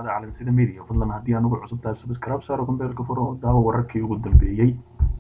dhawaada calansida media fadlan haddii aan ugu cusub tahay subscribe saaro gambeelka furo oo daawo wararkii ugu dambeeyey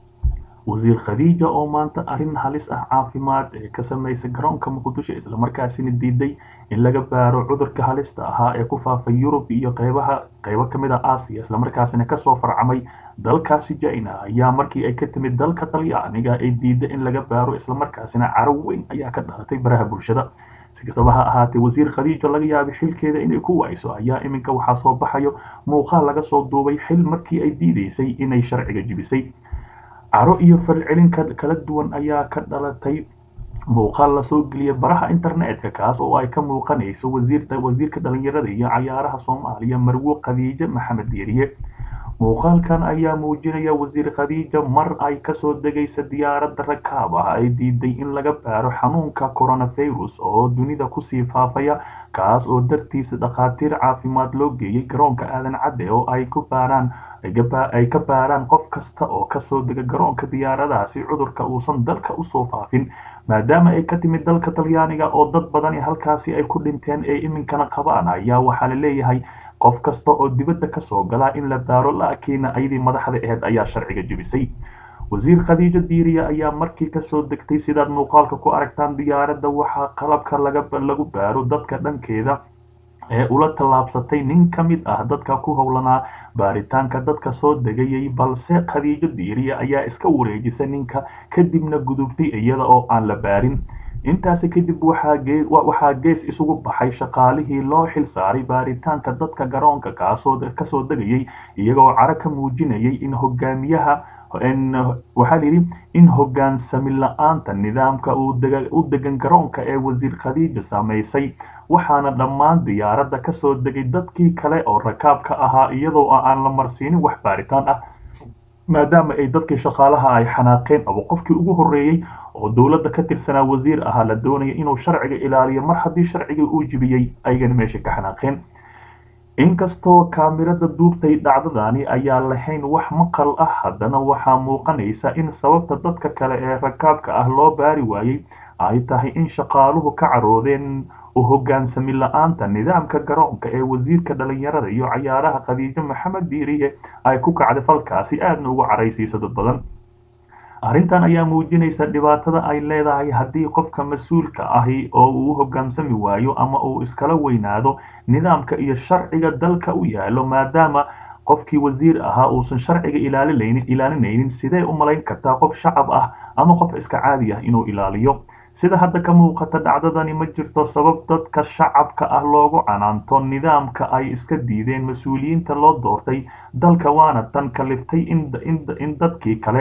wasiir khadiija oo maanta arrin halis ah caafimaad ee ka sameysay garoonka muqdisho islamarkaasina diiday in laga baaro cudurka halista ahaa ee ku faafay yurub iyo qeybaha qeybo kamid a aasiya islamarkaasina kasoo farcamay dalkaasi china ayaa markii ay ka timid dalka talyaaniga ay diiday in laga baaro islamarkaasina caro weyn ayaa ka dhalatay baraha bulshada si kastaba ha ahaatee wasiir khadiijo laga yaabay xilkeeda inay ku wayso ayaa iminka waxaa soo baxayo muuqaal laga soo duubay xil markii ay diideysay inay sharciga jibisay caro iyo falcelin kala duwan ayaa ka dhalatay muuqaal lasoo geliyay baraha internetka kaas oo ay ka muuqanayso wasiirta wasiirka dhalinyarada iyo cayaaraha soomaaliya marwo khadiijo maxamed diiriye muuqaalkan ayaa muujinaya wasiir khadiija mar ay kasoo degaysa diyaaradda rakaab ah ay diiday in laga baaro xanuunka coronavirus oo dunida kusii faafaya kaas oo dartiisa dhakhaatiir caafimaad loo geeyey garoonka aadan cadde oo ay ku baaraan ay ka baaraan qof kasta oo kasoo dega garoonka diyaaradaasi cudurka uusan dalka usoo faafin maadaama ay ka timid dalka talyaaniga oo dad badani halkaasi ay ku dhinteen ee iminkana qabaan ayaa waxaa la leeyahay qof kasta oo dibadda kasoo galaa in la baaro laakiin ayadii madaxda aheyd ayaa sharciga jebisay wasiir khadiijo diiriya ayaa markii kasoo degtay sidaad muuqaalka ku aragtaan diyaaradda waxaa qalabka lagu baaro dadka dhankeeda ee ula tallaabsatay nin ka mid ah dadka ku howlanaa baaritaanka dadka soo degayay balse khadiijo diiriya ayaa iska wareejisay ninka kadibna gudubtay iyada oo aan la baarin intaasi kadib waxaa gees isugu baxay shaqaalihii loo xil saaray baaritaanka dadka garoonka kasoo degayay iyagoo caro ka muujinayay in hogaamiyaha waxaa layidhi in hogaansami la-aanta nidaamka u degan garoonka ee wasiir khadiija samaysay waxaana dhammaan diyaaradda kasoo degay dadkii kale oo rakaabka ahaa iyadoo aan la marsiinin wax baaritaan ah maadaama ay dadkii shaqaalaha ay xanaaqeen aba qofkii ugu horreeyey oo dowladda ka tirsanaa wasiir ahaa la doonaya inuu sharciga ilaaliyo mar haddii sharcigii uu jibiyey ayagana meesha ka xanaaqeen inkastoo kaamirada duubtay dhacdadani ayaa lahayn wax maqal ah haddana waxaa muuqanaysa in sababta dadka kale ee rakaabka ah loo baari waayey ay tahay in shaqaaluhu ka caroodeen u hogaansami la-aanta nidaamka garoonka ee wasiirka dhalinyarada iyo cayaaraha khadiijo maxamed diiriye ay ku kacday falkaasi aadna ugu caraysiisa dad badan arrintan ayaa muujinaysa dhibaatada ay leedahay haddii qofka mas-uulka ahi oo uu hogaansami waayo ama uu iskala weynaado nidaamka iyo sharciga dalka u yaalo maadaama qofkii wasiir ahaa uusan sharciga ilaalinaynin sidee u malayn kartaa qof shacab ah ama qof iska caadi ah inuu ilaaliyo sida hadda ka muuqata dhacdadani ma jirto sabab dadka shacabka ah loogu canaanto nidaamka ay iska diideen mas-uuliyiinta loo doortay dalka waana tan kaliftay in dadkii kale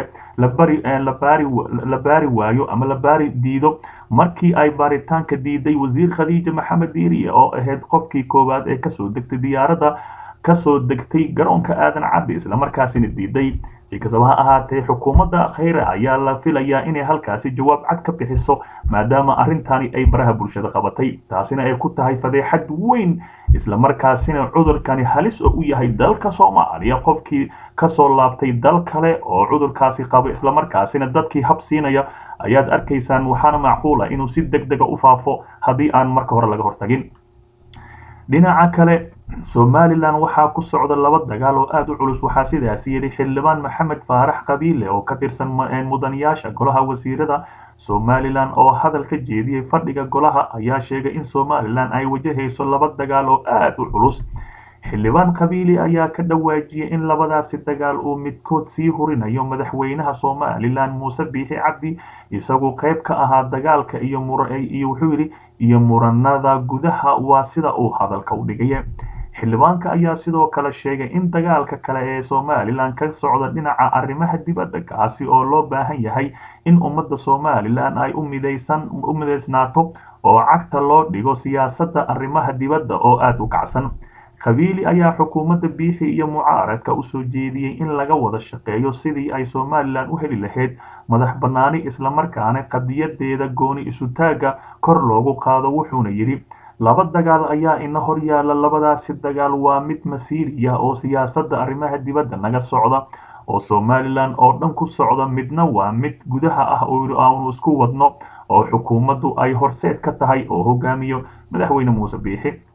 la baari waayo ama la baari diido markii ay baaritaanka diiday wasiir khadiija maxamed diiriye oo ahayd qofkii koowaad ee kasoo degtay diyaaradda kasoo degtay garoonka aadan caddi islamarkaasina diiday si kastaba ha ahaatee xukuumadda khayre ayaa la filayaa inay halkaasi jawaab cad ka bixiso maadaama arrintani ay baraha bulshada qabatay taasina ay ku tahay fadeexad weyn islamarkaasina cudurkani halis oo u yahay dalka soomaaliya qofkii kasoo laabtay dal kale oo cudurkaasi qabo islamarkaasina dadkii hab siinaya ayaad arkaysaan waxaana macquula inuu si deg dega u faafo haddii aan marka hore laga hortagin dhinaca kale somalilan waxaa ku socda laba dagaal oo aada u culus waxaa sidaasi yidhi xildhibaan maxamed faarax qabiile oo ka tirsan mudanayaasha golaha wasiirada somalilan oo hadal ka jeediyey fadhiga golaha ayaa sheegay in somalilan ay wajahayso laba dagaal oo aada u culus xildhibaan qabiili ayaa ka dhawaajiyey in labadaasi dagaal uu midkood sii hurinayo madaxweynaha somalilan muuse biixi cabdi isagu qayb ka ahaa dagaalka iyo iyo wuxuu yidhi iyo muranada gudaha waa sida uu hadalka u dhigaya xildhibaanka ayaa sidoo kale sheegay in dagaalka kale ee somalilan ka socda dhinaca arrimaha dibadda kaasi oo loo baahan yahay in ummadda somalilan ay u midaysnaato oo cagta loo dhigo siyaasadda arrimaha dibadda oo aada u kacsan qabiili ayaa xukuumadda biixi iyo mucaaradka usoo jeediyey in laga wada shaqeeyo sidii ay somalilan u heli lahayd madax bannaani islamarkaana qadiyadeeda gooni isutaagga kor loogu qaado wuxuuna yidhi laba dagaal ayaa ina hor yaalla labadaasi dagaal waa mid masiiriya oo siyaasadda arrimaha dibadda naga socda oo somalilan oo dhan ku socda midna waa mid gudaha ah oo aanu isku wadno oo xukuumaddu ay horseed ka tahay oo hogaamiyo madaxweyne muuse biixi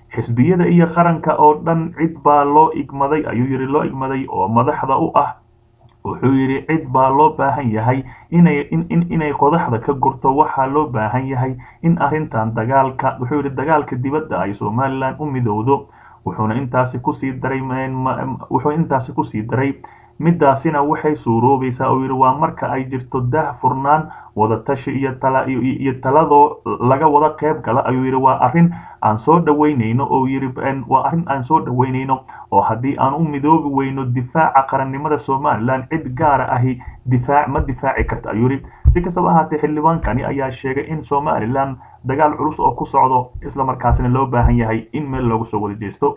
xisbiyada iyo qaranka oo dhan cid baa loo igmaday ayuu yidhi loo igmaday oo madaxda u ah wuxuu yidhi cid baa loo baahan yahay inay inay qodaxda ka gurto waxaa loo baahan yahay in arrintan dagaalka wuxuu yidhi dagaalka dibadda ay somalilan u midowdo wuxuuna intaasi kusii daray wuxuu intaasi kusii daray midaasina waxay suuroobaysaa oo yidhi waa marka ay jirto daah furnaan wadatashi iyo tala iyo taladoo laga wada qayb gala ayuu yidhi waa arrin aan soo dhaweynayno oo yidhi waa arrin aan soo dhaweynayno oo haddii aan u midoobi weyno difaaca qarannimada somalilan cid gaara ahi difaac ma difaaci karta ayuu yidhi si kastaba ahaatee xildhibaankani ayaa sheegay in somalilan dagaal culus oo ku socdo islamarkaasina loo baahan yahay in meel loogu soo wada jeesto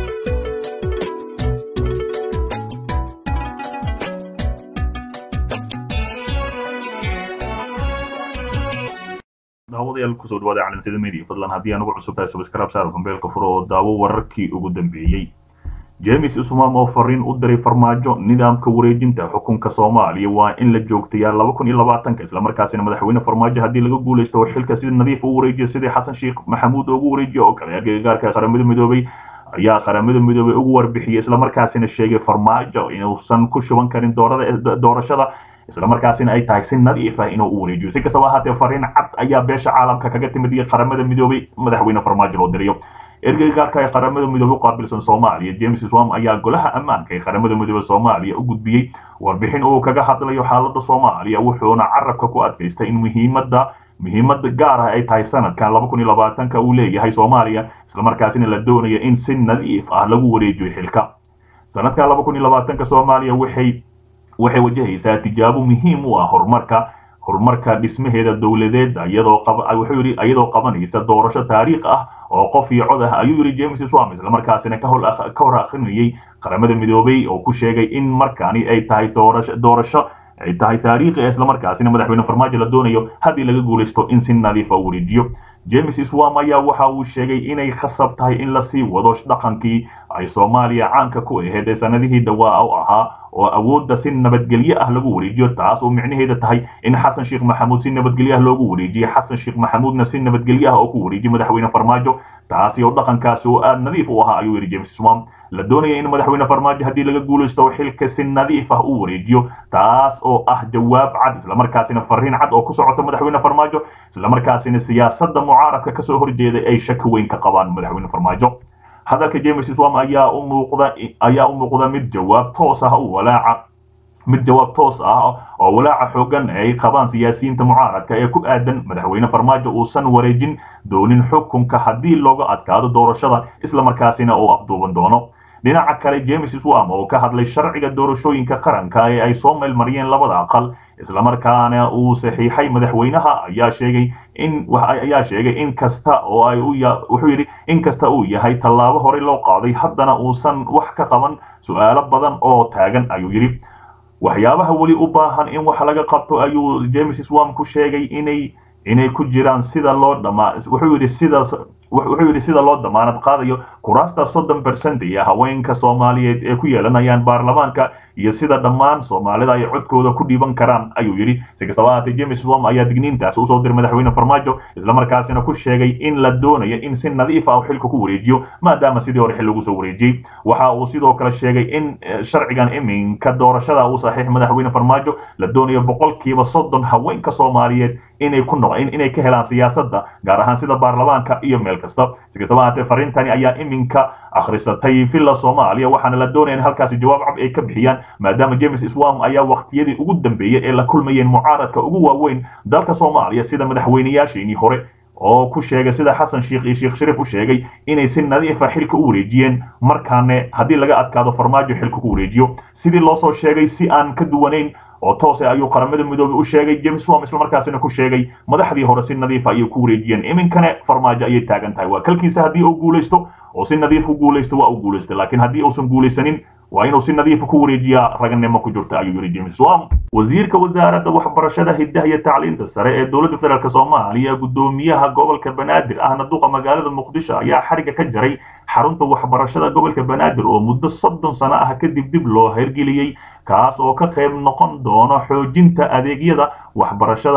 daawadayaal kusoo dhawaada calansida media fadlan haddii aan ugu cusub tahay subscribe saar kumbeelka furo oo daawo wararkii ugu dambeeyey james ismaam oo fariin u diray farmaajo nidaamka wareejinta xukunka soomaaliya waa in la joogtayaa laba kun iyo labaatanka islamarkaasina madaxweyne farmaajo haddii laga guulaysto oo xilka sida nadiif u wareejiyo sidii xasan sheekh maxamuud ugu wareejiyo oo kale agagaarka qaramada midoobay ayaa qaramada midoobay ugu warbixiyey islamarkaasina sheegay farmaajo inuusan ku shuban karin doorashada islamarkaasina ay tahay si nadiif ah inuu u wareejiyo si kastaba ahaatee fariin cad ayaa beesha caalamka kaga timid iyo qaramada midoobay madaxweyne farmaajo loo dirayo ergeyga gaarka ee qaramada midoobey u qaabilsan soomaaliya james swam ayaa golaha ammaanka ee qaramada midoobey soomaaliya u gudbiyey warbixin uu kaga hadlayo xaaladda soomaaliya wuxuuna carabka ku adkaystay in muhiimadda muhiimada gaar ah ay tahay sanadkan laba kun iyo labaatanka uu leeyahay soomaaliya islamarkaasina la doonaya in si nadiif ah lagu wareejiyo xilka sanadkan laba kun iyo labaatanka soomaaliya waxay waxay wajahaysaa tijaabo muhiim u ah horumarka horumarka dhismaheeda dowladeed iyadoo wuxuu yidhi iyadoo qabanaysa doorasho taariikh ah oo qof iyo cod ah ayuu yidhi james swam islamarkaasina ka hor akhrinayay qaramada midoobay oo ku sheegay in markaani ay tahay doorasho doorasho ay tahay taariikhi islamarkaasina madaxweyne farmaajo la doonayo haddii laga guulaysto in si nadiifa u wareejiyo james swam ayaa waxa uu sheegay inay khasab tahay in lasii wado dhaqankii ay soomaaliya caanka ku ahayd ee sanadihii dhawaa u ahaa oo awoodda si nabadgelyo ah lagu wareejiyo taas oo micnaheeda tahay in xasan sheekh maxamuud si nabadgelyo ah loogu wareejiyo xasan sheekh maxamuudna si nabadgelyo ah oo ku wareejiyo madaxweyne farmaajo taasi oo dhaqankaasi oo aad nadiif u ahaa ayuu yidhi james swam la doonaya in madaxweyne farmaajo haddii laga guulaysto xilka si nadiif ah u wareejiyo taas oo ah jawaab cad islamarkaasina fariin cad oo ku socoto madaxweyne farmaajo islamarkaasina siyaasadda mucaaradka kasoo horjeeday ay shaki weyn ka qabaan madaxweyne farmaajo hadalka james swam ayaa u muuqda ayaa u muuqda mid jawaab toos ah u walaaca mid jawaab toos ah oo walaaca xoogan ay qabaan siyaasiyiinta mucaaradka ee ku aadan madaxweyne farmaajo uusan wareejin doonin xukunka haddii looga adkaado doorashada islamarkaasina uu afduuban doono dhinaca kale james swam oo ka hadlay sharciga doorashooyinka qaranka ee ay soo meelmariyeen labada aqal islamarkaana uu saxiixay madaxweynaha ayaa sheegay in ayaa sheegay in kasta oo ay wuxuu yidhi in kasta uu yahay tallaabo horey loo qaaday haddana uusan wax ka qaban su-aalo badan oo taagan ayuu yidhi waxyaabaha weli u baahan in wax laga qabto ayuu james swam ku sheegay inay inay ku jiraan sida loo dhamaa wuxuu yidhi sidaas wuxuu yidhi sida loo damaanad qaadayo kuraasta soddon percent iyo haweenka soomaaliyeed ee ku yeelanayaan baarlamaanka iyo sida dhammaan soomaalida ay codkooda ku dhiiban karaan ayuu yidhi si kastaba ahaatee james wom ayaa digniintaas usoo diray madaxweyne farmaajo islamarkaasina ku sheegay in la doonayo in si nadiif ah xilka ku wareejiyo maadaama sidii hore xil lagu soo wareejiyey waxa uu sidoo kale sheegay in sharcigan iminka doorashada uu saxiix madaxweyne farmaajo la doonayo boqolkiiba soddon haweenka soomaaliyeed inay ku noq inay ka helaan siyaasadda gaar ahaan sida baarlamaanka iyo meel kasta si kastaba ahaatee fariintani ayaa iminka akhrisatay villa soomaaliya waxaana la doonaya in halkaasi jawaab cab ay ka bixiyaan maadaama james swam ayaa waqtiyadii ugu dambeeyey ee la kulmayeen mucaaradka ugu waaweyn dalka soomaaliya sida madaxweynayaasheenii hore oo ku sheegay sida xasan sheekh iyo sheekh shariif u sheegay inay si nadiifa xilka u wareejiyeen markaane haddii laga adkaado farmaajo xilka ku wareejiyo sidii loo soo sheegay si aan ka duwanayn oo toose ayuu qaramada midoobey u sheegay james wam islamarkaasina ku sheegay madaxdii hore si nadiifa ayay ku wareejiyeen iminkane farmaajo ayay taagan tahay waa kalkiisa haddii uu guulaysto oo si nadiif u guulaysto waa uu guulaystay laakiin haddii uusan guulaysanin waa inuu si nadiifa ku wareejiyaa raganimo ku jirta ayuu yidhi james wam wasiirka wasaaradda waxbarashada hiddaha iyo tacliinta sare ee dowladda federaalk soomaaliya guddoomiyaha gobolka banaadir ahna duqa magaalada muqdisho ayaa xariga ka jaray xarunta waxbarashada gobolka banaadir oo muddo soddon sano ah kadib dib loo hirgeliyey kaas oo ka qayb noqon doono xoojinta adeegyada waxbarashada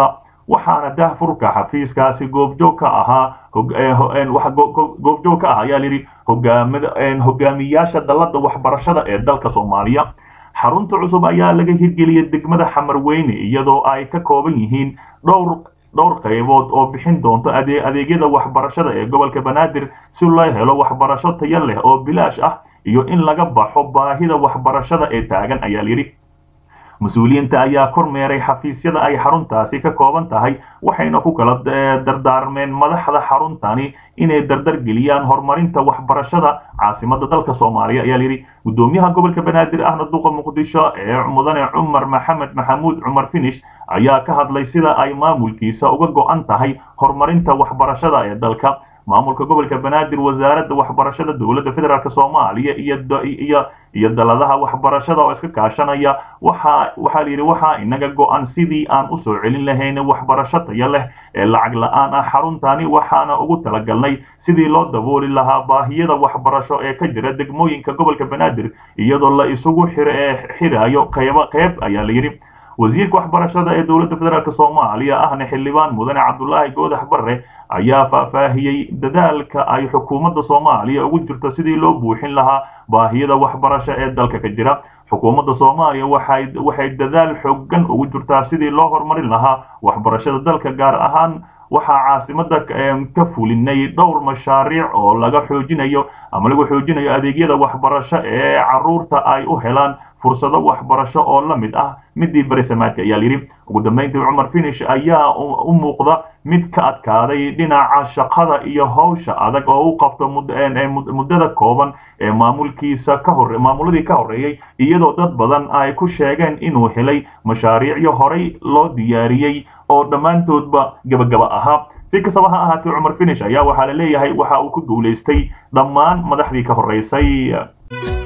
waxaana daahfurka xafiiskaasi goobjoog ka ahaa goobjoog ka ah ayaa layidhi hogaamiyaasha dalladda waxbarashada ee dalka soomaaliya xarunta cusub ayaa laga hirgeliyay degmada xamarweyne iyadoo ay ka kooban yihiin dhowr dhowr qaybood oo bixin doonto adeegyada waxbarashada ee gobolka banaadir si loo helo waxbarasho tayo leh oo bilaash ah iyo in laga baxo baahida waxbarashada ee taagan ayaa layidhi mas-uuliyiinta ayaa kormeeray xafiisyada ay xaruntaasi ka kooban tahay waxayna ku kala dardaarmeen madaxda xaruntani inay dardargeliyaan horumarinta waxbarashada caasimada dalka soomaaliya ayaa layidhi gudoomiyaha gobolka banaadir ahna duqa muqdisho ee mudane cumar maxamed maxamuud cumar finish ayaa ka hadlay sida ay maamulkiisa uga go-an tahay horumarinta waxbarashada ee dalka maamulka gobolka banaadir wasaaradda waxbarashada dowladda federaalk soomaaliya iyo iyo daladaha waxbarashada oo iska kaashanaya waxa waxaa la yidhi waxaa inaga go-an sidii aan usoo celin lahayn waxbarasho tayo leh ee lacag la-aan ah xaruntani waxaana ugu talagalnay sidii loo dabooli lahaa baahiyada waxbarasho ee ka jira degmooyinka gobolka banaadir iyadoo la isugu xirayo qeybo qeyb ayaa la yidhi wasiirka waxbarashada ee dowladda federaalk soomaaliya ahna xildhibaan mudane cabdulaahi goodax barre ayaa faahfaahiyey dadaalka ay xukuumadda soomaaliya ugu jirto sidii loo buuxin lahaa baahiyada waxbarasho ee dalka ka jira xukuumadda soomaaliya waxay waxay dadaal xoogan ugu jirtaa sidii loo horumarin lahaa waxbarashada dalka gaar ahaan waxaa caasimada ka fulinay dhowr mashaariic oo laga xoojinayo ama lagu xoojinayo adeegyada waxbarasho ee caruurta ay u helaan fursado waxbarasho oo la mid ah midii berisamaadka ayaa layidhi ugu dambeyntii cumar finish ayaa u muuqda mid ka adkaaday dhinaca shaqada iyo howsha adag oo u qabto muddada kooban ee maamulkiisa ka hore maamuladii ka horreeyey iyadoo dad badan ay ku sheegeen inuu helay mashaariicyo horey loo diyaariyey oo dhammaantoodba gabagaba ahaa si kastaba ha ahaatee cumar finish ayaa waxaa la leeyahay waxa uu ku guulaystay dhammaan madaxdii ka horreysay